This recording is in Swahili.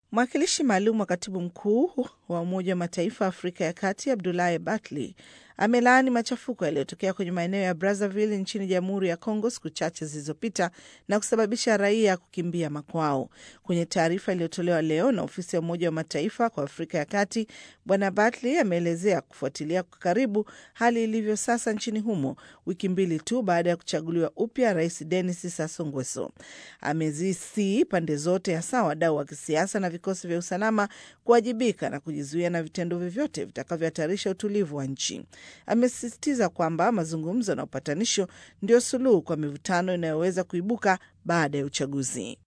Mwakilishi maalum wa katibu mkuu wa Umoja wa Mataifa Afrika ya Kati Abdulahi Batli amelaani machafuko yaliyotokea kwenye maeneo ya Brazzaville nchini Jamhuri ya Kongo siku chache zilizopita na kusababisha raia kukimbia makwao. Kwenye taarifa iliyotolewa leo na ofisi ya Umoja wa Mataifa kwa Afrika ya Kati, Bwana Batli ameelezea kufuatilia kwa karibu hali ilivyo sasa nchini humo, wiki mbili tu baada ya kuchaguliwa upya Rais Denis Sassou Nguesso. Amezisii pande zote, hasa wadau wa kisiasa na vikosi vya usalama kuwajibika na kujizuia na vitendo vyovyote vitakavyohatarisha utulivu wa nchi. Amesisitiza kwamba mazungumzo na upatanisho ndio suluhu kwa mivutano inayoweza kuibuka baada ya uchaguzi.